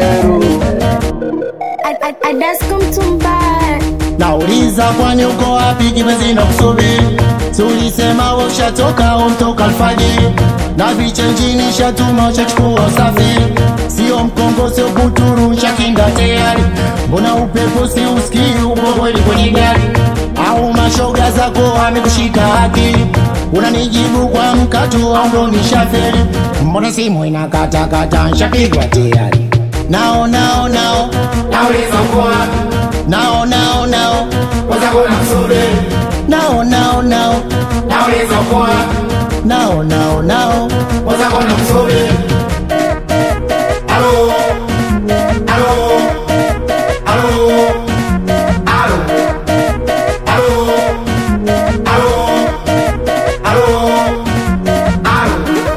Kero. Adasko mtumbaya Nauliza kwani uko wapi kipenzi na kusubiri Si ulisema we ushatoka umtoka alfajiri Na vichenjini shatuma ushachukua usafiri Sio mkongo sio kuturu shakinda tayari Mbona upepo si usikii uko kweli kwenye gari Au mashoga zako amekushika akili Unanijibu kwa mkato au ndo nishaferi Mbona simu inakatakata nshapigwa tayari Nao nao nao Nauliza uko wapi? Nao nao nao Wenzako nakusubiri. Nao nao nao Nauliza uko wapi? Nao nao nao Wenzako nakusubiri. Halo? Halo? Halo? Halo? Halo? Halo? Halo? Halo?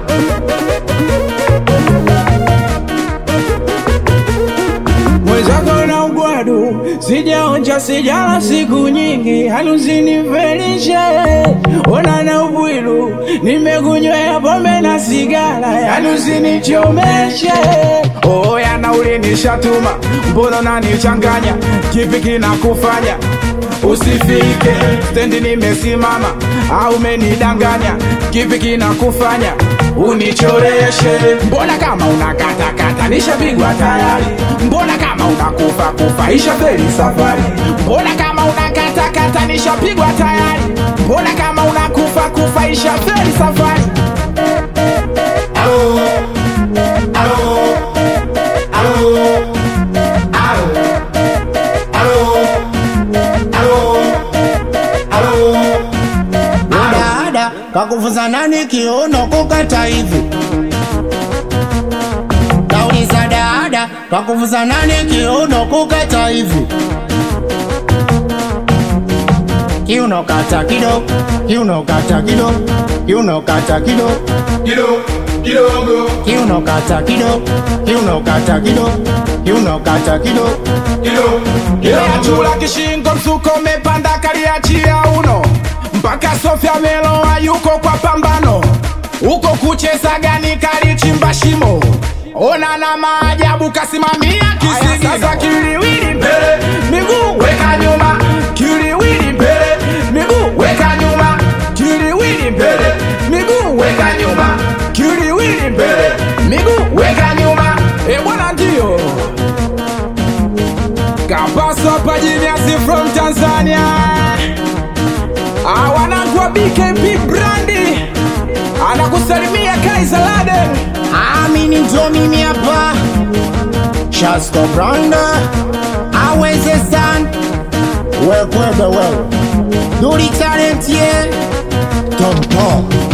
mwenzako na ugwadu sijaonja sijala siku nyingi haluzinifelishe ona na ubwilu nimekunywea pombe na sigara haluzinichomeshe oya na ulinishatuma mbona nanichanganya kipi kinakufanya usifike stendi nimesimama au umenidanganya kipi kinakufanya unichoreshe mbona kama unakatakata nishapigwa tayari mbona kama unakufa kufa ishaferi safari mbona kama unakatakata nishapigwa tayari mbona kama unakufa kufa ishaferi safari Halo? Halo? Halo? Halo? Halo? Halo? Halo? Dada kakufunza nani kiuno kukata hivi Nauliza dada kakufunza nani kiuno kukata hivi Kiuno kata kido Kiuno kata kido Kiuno kata kido Kido- kidogo Kiuno kata kido Kiuno kata kido Kiuno kata kido kido- Ile kidogo chula kishingo msuko umepanda kaliachia uno mpaka Sofia Meloa yuko kwa pambano huko kucheza gani kalichimba shimo ona na maajabu kasimamia kisigi sasa kiliwili mbele miguu weka nyuma kiliwili mbele miguu weka nyuma kiliwili mbele miguu weka nyuma kiliwili mbele miguu weka nyuma e bwana ndio Kapaso Pajiniasi from Tanzania Awanangwa BKP Brandi Anakusalimia Kaiser Laden Amini ndo mimi hapa Shasko Branda Aweze san Wekwebe wewe Duri talent ye Tom Tom